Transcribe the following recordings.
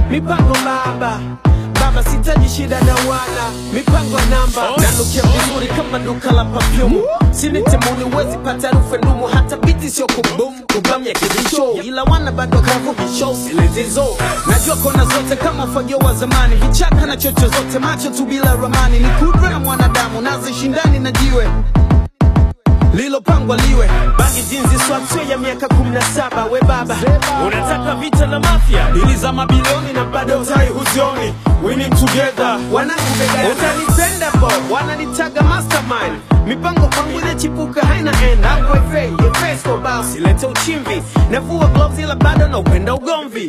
mipango baba baba sitaji shida na wana mipango ya namba nanukia vizuri kama duka la perfume sinitemuni wezi pata rufe ndumu hata biti sio kubum kubamya kibisho ila wana bado kavu bisho silezizo najua kona zote kama fagio wa zamani vichaka na chocho zote macho tu bila ramani ni kudra na mwanadamu nazishindani na jiwe lilopangwa liwe bangi jinzi swatwe ya miaka 17 we baba unataka vita na mafia ili za mabilioni na bado utai huzioni winning together wanakubega utanipenda bo wananitaga mastermind mipango kwangu inachipuka haina end akwefe yefeso bao silete uchimvi navua gloves ila bado na upenda ugomvi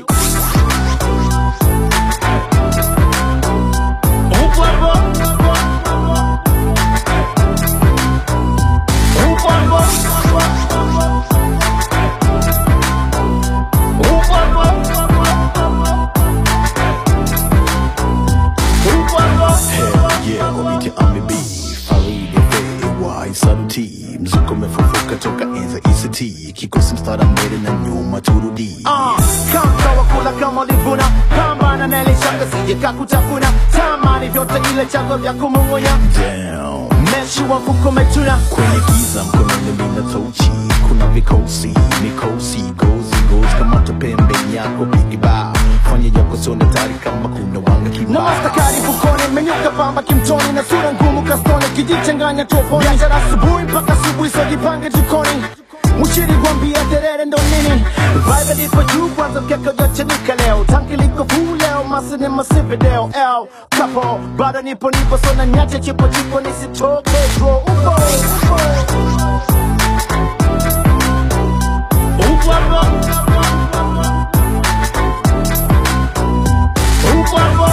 upo hapo upo hapo upo hapo upo hapo Hell yeah, kwa biti ame beef Faridi FAY Saluti Mzuko umefufuka toka enza ICT Kikosi mstara mbele na nyuma turudi kama wakula kama ulivuna pambana na ile shaka sije kakutafuna tamani vyote ile chango vya kumung'unya Damn meshi wa kukometuna Kwenye giza mkononi mina tochi Kuna vikosi, mikosi Gozi, gozi kamata pembeni yako Bigi ba Fanya yako sione tari kama kuna wanga na kibao mastakari fukoni menyuka pamba kimtoni na sura ngumu kastoni kijichanganya toponi biashara asubuhi mpaka asubuhi sojipange jikoni Mchiri gwambia terere ndo nini Vibe lipo juu kwanza mkeka ujachanika leo Tanki liko fuu leo masi ni masivideo L kapo bado nipo nipo so na nyache chipo chipo nisitoke bro upo upo upo hapo upo hapo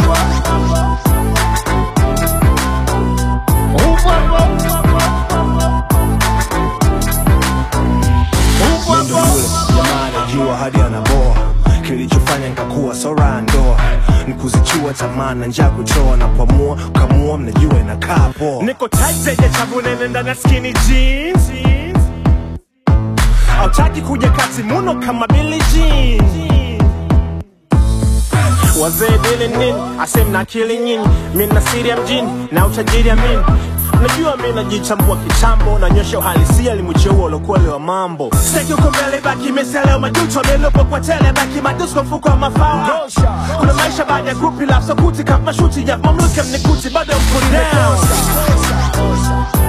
upo hapo upo Ndo hapo yule jamaa anajua hadi anaboa kilichofanya nikakuwa sora ndoa nikuzichua tamaa na njaa kutoa na kuamua kamua mnajua inakaa poa niko tight zenye chabu nene ndani ya skinny jeans hautaki kuja kati muno kama Billie Jean wazee dili nini asem na akili nyinyi mi na siri ya mjini na utajiri ya mini najua mi najichambua kitambo nanyosha uhalisia limucheua ulokuwa wa mambo steki uko mbele baki miseleo majuto milupo kwa tele baki madusko mfuko wa mafao kuna maisha baada ya grupi la sokuti kama shuti ya mamluke mnikuti bado mkuri down